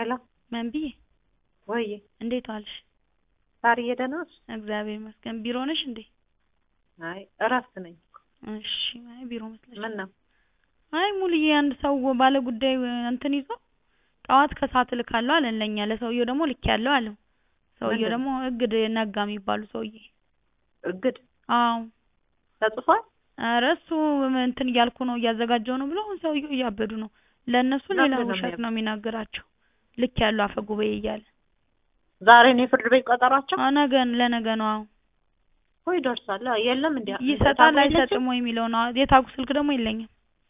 ሄሎ መንብዬ ወይ እንዴት ዋልሽ? ሳርዬ ደህና ነሽ? እግዚአብሔር ይመስገን። ቢሮ ነሽ እንዴ? አይ እረፍት ነኝ። እሺ። አይ ቢሮ መስለሽ። ምን ነው? አይ ሙሉዬ አንድ ሰው ባለ ጉዳይ እንትን ይዞ ጠዋት ከሰዓት እልካለሁ አለን ለኛ፣ ለሰውየው ደግሞ ልክ ያለው አለው። ሰውየው ምንድን ደግሞ እግድ ነጋ የሚባሉ ሰውዬ። እግድ አዎ ተጽፏል? ኧረ እሱ እንትን እያልኩ ነው እያዘጋጀው ነው ብሎ አሁን ሰውየው እያበዱ ነው። ለእነሱ ሌላ ለምንድን ነው ውሸት የሚያበዱ? ነው የሚናገራቸው ልክ ያለው አፈ ጉባኤ እያለ ዛሬ ነው የፍርድ ቤት ቀጠሯቸው? አዎ ነገ ለነገ ነው። አዎ ወይ ይደርሳል። አዎ፣ የለም እንዴ ይሰጣል ታውቂው የለችም? አይሰጥም ወይ የሚለው ነው። የታጉ ስልክ ደግሞ የለኝም።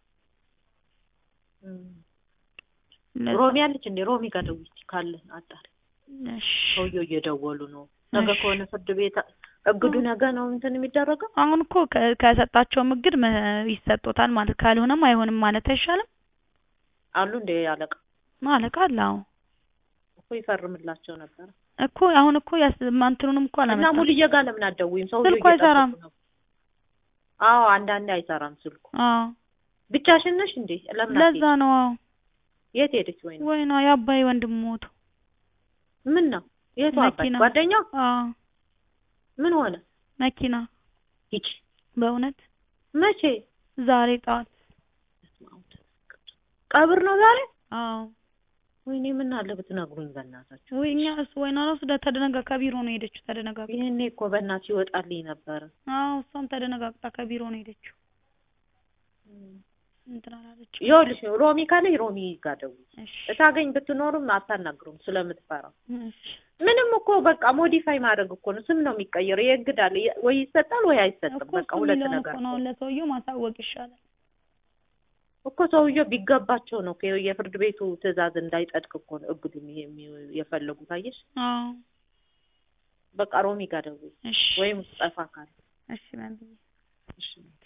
እም፣ ለዛ- ሮሚ አለች እንዴ? ሮሚ ጋር ደውዪ እስኪ ካለ አጣሪ። እሺ ሰውየው እየደወሉ ነው። ነገ እሺ። ከሆነ ፍርድ ቤት እግዱ ነገ ነው እንትን የሚደረገው? አሁን እኮ ከ- ከሰጣቸውም እግድ መ- ይሰጡታል ማለት ካልሆነም አይሆንም ማለት አይሻልም? አሉ እንዴ አለቃ ማለት አለ። አዎ እኮ ይፈርምላቸው ነበር። እኮ አሁን እኮ ያስ እንትኑንም እኮ እና አላመጣም። ሙሉዬ ጋር ለምን አትደውይም? ሰውየው ስልኩ አይሰራም። እየጠበቁ ነው። አዎ አንዳንዴ አይሰራም ስልኩ። አዎ ብቻሽን ነሽ እንዴ? ለምን ለዛ አትሄጂም? ነው። አዎ የት ሄደች? ወይ ነው ወይ ነው የአባይ ወንድም ሞቱ። ምን ነው የቱ አባይ መኪና ጓደኛው አዎ ምን ሆነ? መኪና ሂጂ በእውነት መቼ? ዛሬ ጠዋት ቀብር ነው ዛሬ? አዎ ወይኔ ምን አለ ብትነግሩኝ በእናታችሁ። ወይ እኛ እሱ ወይ ነው እራሱ ደ- ተደነጋ ከቢሮ ነው የሄደችው ተደነጋግጣ ይሄኔ እኮ በእናትሽ ይወጣልኝ ነበረ። አዎ እሷም ተደነጋግጣ ከቢሮ ነው የሄደችው እንትን አላለችም ይኸውልሽ ሮሚ ካለኝ ሮሚ ጋር ደውዪ። እሺ እታገኝ ብትኖርም አታናግሩም ስለምትፈራ። እሺ ምንም እኮ በቃ ሞዲፋይ ማድረግ እኮ ነው። ስም ነው የሚቀየረው። የእግድ አለ የ- ወይ ይሰጣል ወይ አይሰጥም። እኮ በቃ እሱ ሁለት የሚለውን ነገር እኮ ነው ለሰውየው ማሳወቅ ይሻላል እኮ ሰውየው ቢገባቸው ነው እኮ የፍርድ ቤቱ ትዕዛዝ እንዳይጸድቅ እኮ ነው እግዱን ይሄ የሚ- የፈለጉት። አየሽ አዎ በቃ ሮሚ ጋር ደውዪ እሺ ወይም ጠፋ ካለ እሺ መንብዬ እሺ